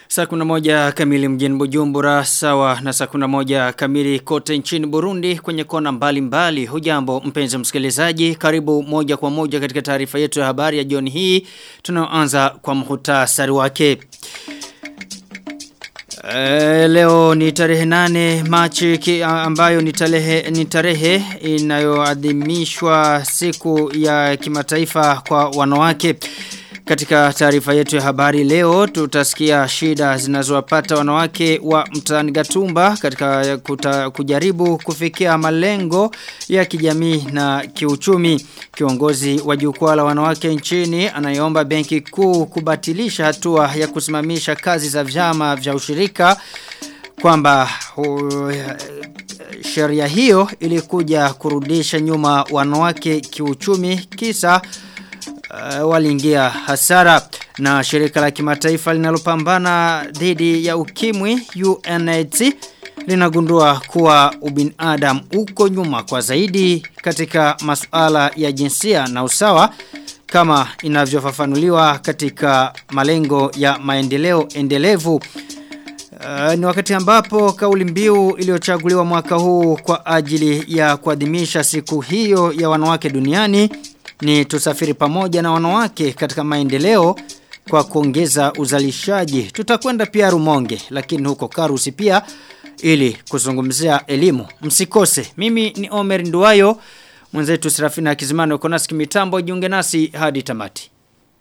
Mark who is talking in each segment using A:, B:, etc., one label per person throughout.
A: Saa kuna moja kamili mjini Bujumbura sawa na saa kuna moja kamili kote nchini Burundi kwenye kona mbali mbali. Hujambo mpenzi msikilizaji karibu moja kwa moja katika taarifa yetu ya habari ya jioni hii. Tunaanza kwa mhutasari wake. E, leo ni tarehe nane Machi ki, ambayo ni tarehe ni tarehe inayoadhimishwa siku ya kimataifa kwa wanawake. Katika taarifa yetu ya habari leo tutasikia shida zinazowapata wanawake wa mtaani Gatumba katika kuta, kujaribu kufikia malengo ya kijamii na kiuchumi. Kiongozi wa jukwaa la wanawake nchini anayeomba benki kuu kubatilisha hatua ya kusimamisha kazi za vyama vya ushirika kwamba uh, sheria hiyo ilikuja kurudisha nyuma wanawake kiuchumi kisa uh, waliingia hasara na shirika la kimataifa linalopambana dhidi ya ukimwi UNAIDS linagundua kuwa ubinadamu uko nyuma kwa zaidi katika masuala ya jinsia na usawa kama inavyofafanuliwa katika malengo ya maendeleo endelevu Uh, ni wakati ambapo kauli mbiu iliyochaguliwa mwaka huu kwa ajili ya kuadhimisha siku hiyo ya wanawake duniani ni tusafiri pamoja na wanawake katika maendeleo kwa kuongeza uzalishaji. Tutakwenda pia Rumonge lakini huko Karusi pia ili kuzungumzia elimu. Msikose. Mimi ni Omer Nduwayo. Mwenzetu Serafina Kizimano uko nasi kimitambo jiunge nasi hadi tamati.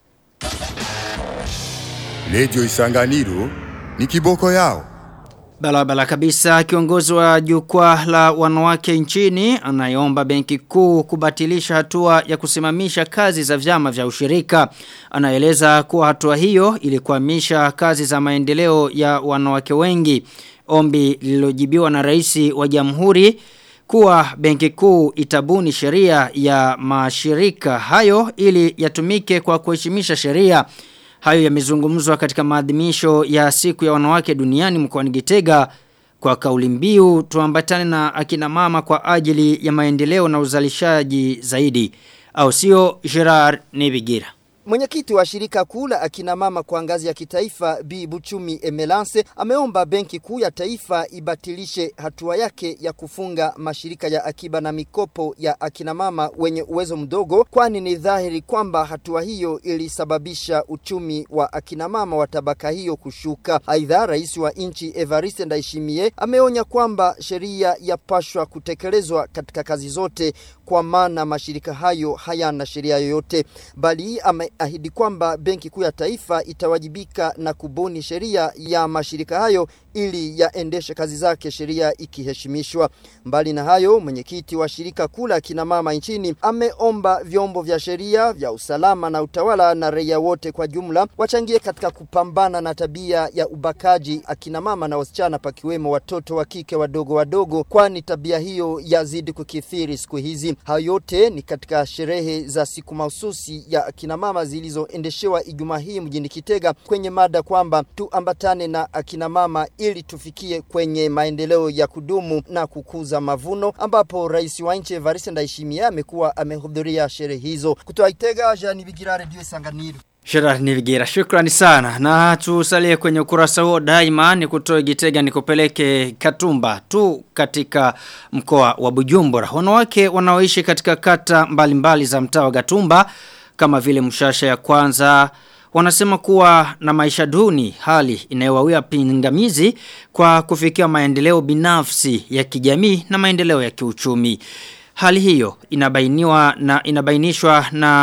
B: Lejo Isanganiro ni kiboko yao.
A: Balabala kabisa kiongozi wa jukwaa la wanawake nchini anayeomba benki kuu kubatilisha hatua ya kusimamisha kazi za vyama vya ushirika. Anaeleza kuwa hatua hiyo ilikuamisha kazi za maendeleo ya wanawake wengi. Ombi lililojibiwa na rais wa jamhuri kuwa benki kuu itabuni sheria ya mashirika hayo ili yatumike kwa kuheshimisha sheria. Hayo yamezungumzwa katika maadhimisho ya siku ya wanawake duniani mkoani Gitega kwa kauli mbiu tuambatane na akina mama kwa ajili ya maendeleo na uzalishaji zaidi. Au sio Gerard Nebigira.
C: Mwenyekiti wa shirika kuu la akina mama kwa ngazi ya kitaifa Bi Buchumi Emelance ameomba benki kuu ya taifa ibatilishe hatua yake ya kufunga mashirika ya akiba na mikopo ya akina mama wenye uwezo mdogo, kwani ni dhahiri kwamba hatua hiyo ilisababisha uchumi wa akina mama wa tabaka hiyo kushuka. Aidha, rais wa nchi Evariste Ndayishimiye ameonya kwamba sheria yapashwa kutekelezwa katika kazi zote, kwa maana mashirika hayo hayana sheria yoyote, bali ame ahidi kwamba benki kuu ya taifa itawajibika na kubuni sheria ya mashirika hayo ili yaendeshe kazi zake sheria ikiheshimishwa. Mbali na hayo, mwenyekiti wa shirika kuu la kina mama nchini ameomba vyombo vya sheria vya usalama na utawala na raia wote kwa jumla wachangie katika kupambana na tabia ya ubakaji akina mama na wasichana, pakiwemo watoto wa kike wadogo wadogo, kwani tabia hiyo yazidi kukithiri siku hizi. Hayo yote ni katika sherehe za siku mahususi ya akina mama zilizoendeshewa Ijumaa hii mjini Kitega kwenye mada kwamba tuambatane na akina mama ili tufikie kwenye maendeleo ya kudumu na kukuza mavuno, ambapo rais wa nchi Evariste Ndayishimiye amekuwa amehudhuria sherehe hizo. Kutoka Kitega, Jean Bigira, Radio Sanganiro.
A: Gerard Nivigira, shukrani sana. Na tusalie kwenye ukurasa huo daima ni kutoe Gitega nikupeleke Katumba tu katika mkoa wa Bujumbura. Wanawake wanaoishi katika kata mbalimbali mbali za mtaa wa Gatumba kama vile mshasha ya kwanza wanasema kuwa na maisha duni hali inayowawia pingamizi kwa kufikia maendeleo binafsi ya kijamii na maendeleo ya kiuchumi. Hali hiyo inabainiwa na inabainishwa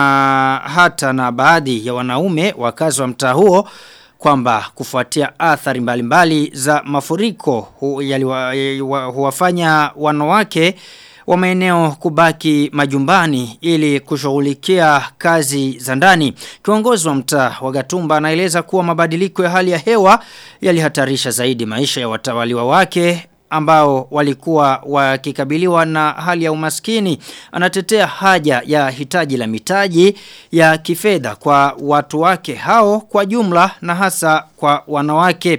A: na hata na baadhi ya wanaume wakazi wa mtaa huo kwamba kufuatia athari mbalimbali za mafuriko hu, yaliwa, huwafanya wanawake wa maeneo kubaki majumbani ili kushughulikia kazi za ndani. Kiongozi wa mtaa wa Gatumba anaeleza kuwa mabadiliko ya hali ya hewa yalihatarisha zaidi maisha ya watawaliwa wake ambao walikuwa wakikabiliwa na hali ya umaskini anatetea haja ya hitaji la mitaji ya kifedha kwa watu wake hao kwa jumla na hasa kwa wanawake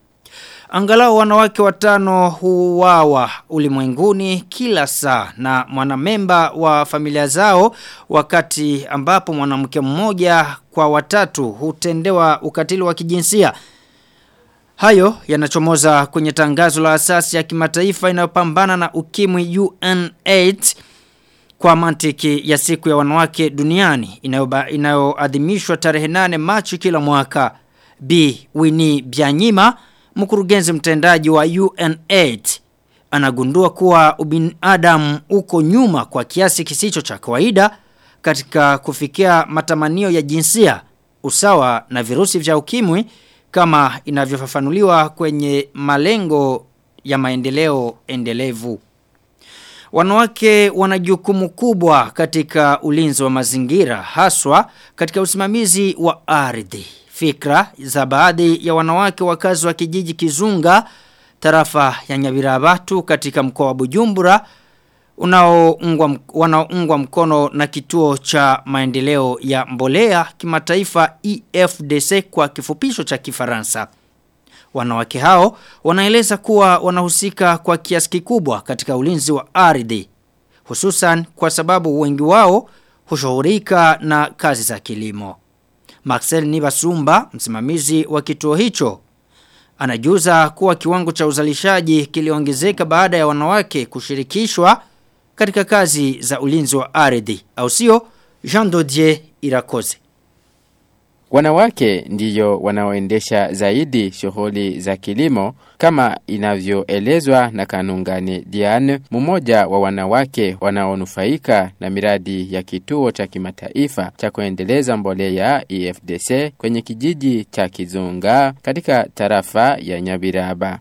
A: Angalau wanawake watano huwawa ulimwenguni kila saa na mwanamemba wa familia zao wakati ambapo mwanamke mmoja kwa watatu hutendewa ukatili wa kijinsia. Hayo yanachomoza kwenye tangazo la asasi ya kimataifa inayopambana na ukimwi UN8 kwa mantiki ya siku ya wanawake duniani inayoadhimishwa tarehe 8 Machi kila mwaka. B. Winnie Byanyima, mkurugenzi mtendaji wa UN8, anagundua kuwa ubinadamu uko nyuma kwa kiasi kisicho cha kawaida katika kufikia matamanio ya jinsia, usawa na virusi vya ukimwi kama inavyofafanuliwa kwenye malengo ya maendeleo endelevu. Wanawake wana jukumu kubwa katika ulinzi wa mazingira haswa katika usimamizi wa ardhi. Fikra za baadhi ya wanawake wakazi wa kijiji Kizunga tarafa ya Nyabirabatu katika mkoa wa Bujumbura unaoungwa wanaoungwa mkono na kituo cha maendeleo ya mbolea kimataifa EFDC kwa kifupisho cha Kifaransa. Wanawake hao wanaeleza kuwa wanahusika kwa kiasi kikubwa katika ulinzi wa ardhi hususan kwa sababu wengi wao hushughulika na kazi za kilimo. Maxel Nibasumba, msimamizi wa kituo hicho, anajuza kuwa kiwango cha uzalishaji kiliongezeka baada ya wanawake kushirikishwa katika kazi za ulinzi wa ardhi. Au sio? Jean Dodier Irakoze.
D: Wanawake ndiyo wanaoendesha zaidi shughuli za kilimo kama inavyoelezwa na Kanungani Diane, mmoja wa wanawake wanaonufaika na miradi ya kituo cha kimataifa cha kuendeleza mbolea EFDC kwenye kijiji cha Kizunga katika tarafa ya Nyabiraba.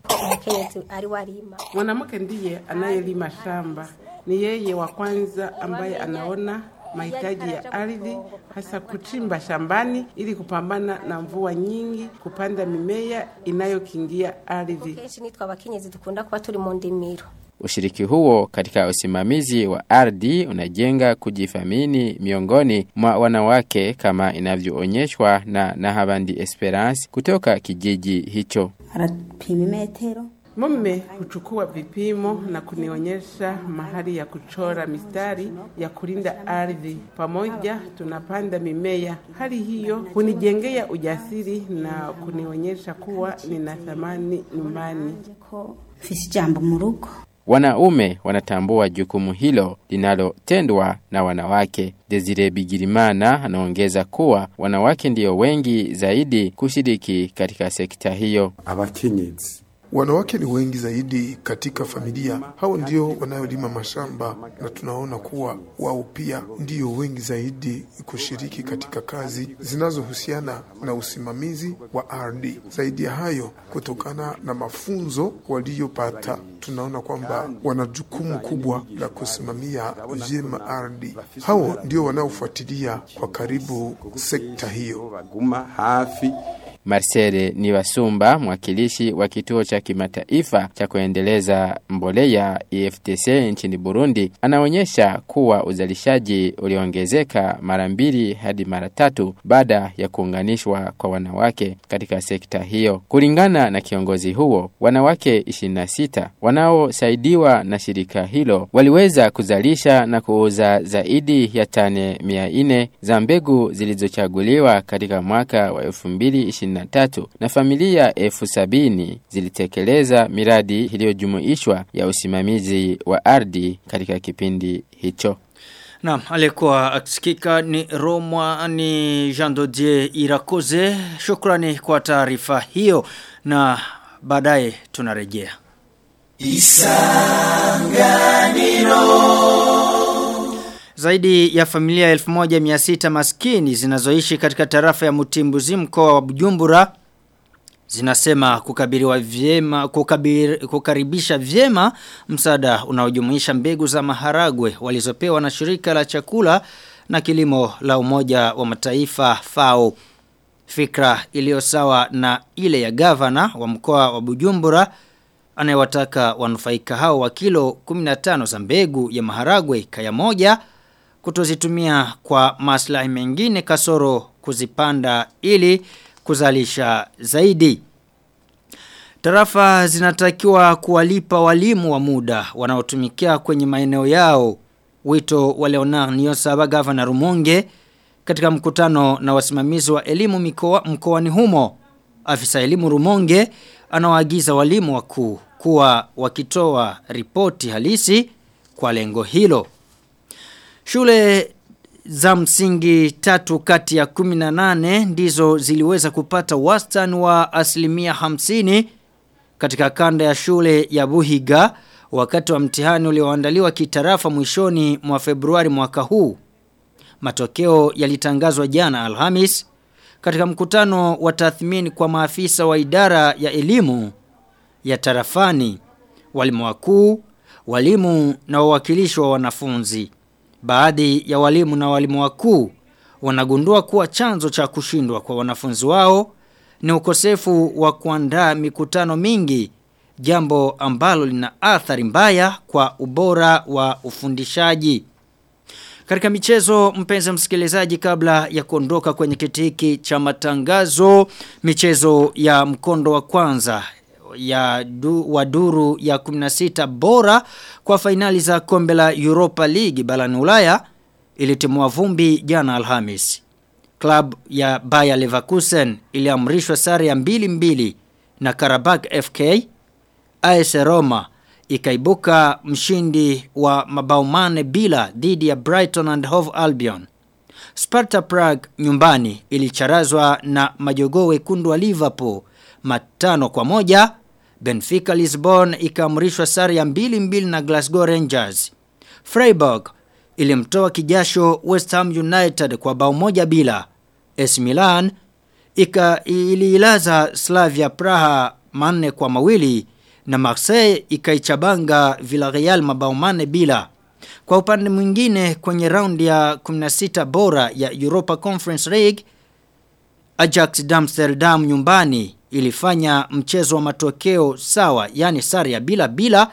E: Mwanamke ndiye anayelima shamba, ni yeye wa kwanza ambaye anaona mahitaji ya ardhi hasa kuchimba shambani ili kupambana na mvua nyingi, kupanda mimea inayokingia ardhi.
F: kenshi nitwa abakenyezi dukunda kuba turi mu ndimiro
D: Ushiriki huo katika usimamizi wa ardhi unajenga kujifamini miongoni mwa wanawake kama inavyoonyeshwa na Nahabandi Esperance kutoka kijiji hicho.
G: arapima imetero
E: Mume huchukua vipimo na kunionyesha mahali ya kuchora mistari ya kulinda ardhi. Pamoja tunapanda mimea. Hali hiyo hunijengea ujasiri na kunionyesha kuwa nina thamani nyumbani.
G: ko mfise ijambo mu rugo
D: Wanaume wanatambua jukumu hilo linalotendwa na wanawake. Desire Bigirimana anaongeza kuwa wanawake ndio wengi zaidi kushiriki katika sekta hiyo.
H: abakenyezi
I: Wanawake ni wengi zaidi katika familia. Hao ndio wanayolima mashamba, na tunaona kuwa wao pia ndio wengi zaidi kushiriki katika kazi zinazohusiana na usimamizi wa ardhi. Zaidi ya hayo, kutokana na mafunzo waliyopata, tunaona kwamba wana jukumu kubwa la kusimamia vyema ardhi. Hao ndio wanaofuatilia kwa karibu sekta hiyo.
H: baguma hafi
D: Marcele Niwasumba, mwakilishi wa kituo cha kimataifa cha kuendeleza mbolea EFTC nchini Burundi, anaonyesha kuwa uzalishaji uliongezeka mara mbili hadi mara tatu baada ya kuunganishwa kwa wanawake katika sekta hiyo. Kulingana na kiongozi huo, wanawake 26 wanaosaidiwa na shirika hilo waliweza kuzalisha na kuuza zaidi ya tane 400 za mbegu zilizochaguliwa katika mwaka wa 2020 23 na familia elfu sabini zilitekeleza miradi iliyojumuishwa ya usimamizi wa ardhi katika kipindi hicho.
A: Naam, alikuwa akisikika ni Roma ni Jean Dodier Irakoze. Shukrani kwa taarifa hiyo na baadaye tunarejea. Zaidi ya familia 1600 maskini zinazoishi katika tarafa ya Mutimbuzi mkoa wa Bujumbura zinasema kukabiriwa vyema kukabir, kukaribisha vyema msaada unaojumuisha mbegu za maharagwe walizopewa na shirika la chakula na kilimo la Umoja wa Mataifa FAO. Fikra iliyo sawa na ile ya gavana wa mkoa wa Bujumbura anayewataka wanufaika hao wa kilo 15 za mbegu ya maharagwe kaya moja kutozitumia kwa maslahi mengine kasoro kuzipanda ili kuzalisha zaidi. Tarafa zinatakiwa kuwalipa walimu wa muda wanaotumikia kwenye maeneo yao. Wito wa Leonard Niyosaba gavana Rumonge katika mkutano na wasimamizi wa elimu mikoa mkoani humo. Afisa elimu Rumonge anawaagiza walimu wakuu kuwa wakitoa ripoti halisi kwa lengo hilo. Shule za msingi tatu kati ya 18 ndizo ziliweza kupata wastani wa asilimia hamsini katika kanda ya shule ya Buhiga wakati wa mtihani ulioandaliwa kitarafa mwishoni mwa Februari mwaka huu. Matokeo yalitangazwa jana Alhamis katika mkutano wa tathmini kwa maafisa wa idara ya elimu ya tarafani, walimu wakuu, walimu na wawakilishi wa wanafunzi. Baadhi ya walimu na walimu wakuu wanagundua kuwa chanzo cha kushindwa kwa wanafunzi wao ni ukosefu wa kuandaa mikutano mingi jambo ambalo lina athari mbaya kwa ubora wa ufundishaji. Katika michezo mpenzi msikilizaji kabla ya kuondoka kwenye kiti hiki cha matangazo michezo ya mkondo wa kwanza ya du, wa duru ya 16 bora kwa fainali za kombe la Europa League barani Ulaya ilitimua vumbi jana Alhamis. Club ya Bayer Leverkusen iliamrishwa sare ya mbili mbili na Karabakh FK. AS Roma ikaibuka mshindi wa mabao mane bila dhidi ya Brighton and Hove Albion. Sparta Prague nyumbani ilicharazwa na majogoo wekundu wa Liverpool matano kwa moja. Benfica Lisbon ikaamrishwa sare ya mbili mbili na Glasgow Rangers. Freiburg ilimtoa kijasho West Ham United kwa bao moja bila. AC Milan ika iliilaza Slavia Praha manne kwa mawili na Marseille ikaichabanga Villarreal mabao mane bila. Kwa upande mwingine kwenye raundi ya 16 bora ya Europa Conference League Ajax Amsterdam nyumbani ilifanya mchezo wa matokeo sawa yani sare ya bila bila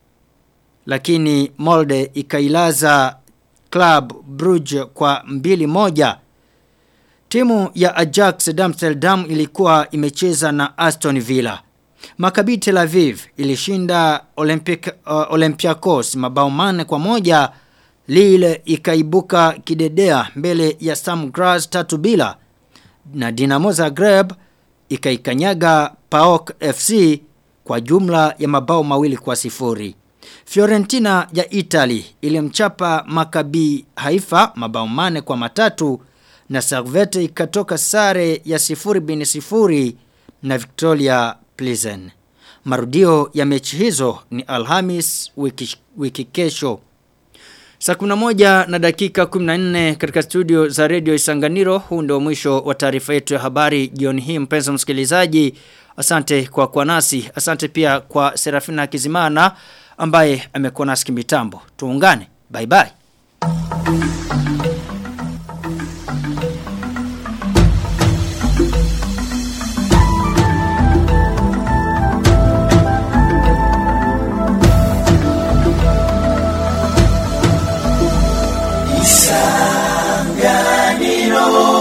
A: lakini Molde ikailaza Club Brugge kwa mbili moja. Timu ya Ajax Amsterdam ilikuwa imecheza na Aston Villa. Maccabi Tel Aviv ilishinda Olympic, uh, Olympiacos mabao mane kwa moja. Lille ikaibuka kidedea mbele ya Stam Graz tatu bila. Na Dinamo Zagreb ikaikanyaga PAOK FC kwa jumla ya mabao mawili kwa sifuri. Fiorentina ya Italy ilimchapa Maccabi Haifa mabao mane kwa matatu na Servette ikatoka sare ya sifuri bin sifuri na Victoria Pleasant. Marudio ya mechi hizo ni Alhamis wiki, wiki kesho. Saa 11 na dakika 14 katika studio za Radio Isanganiro huu ndio mwisho wa taarifa yetu ya habari jioni hii mpenzi msikilizaji. Asante kwa kwa nasi. Asante pia kwa Serafina Kizimana ambaye amekuwa nasi kimitambo. Tuungane. Bye bye.
J: Isanganiro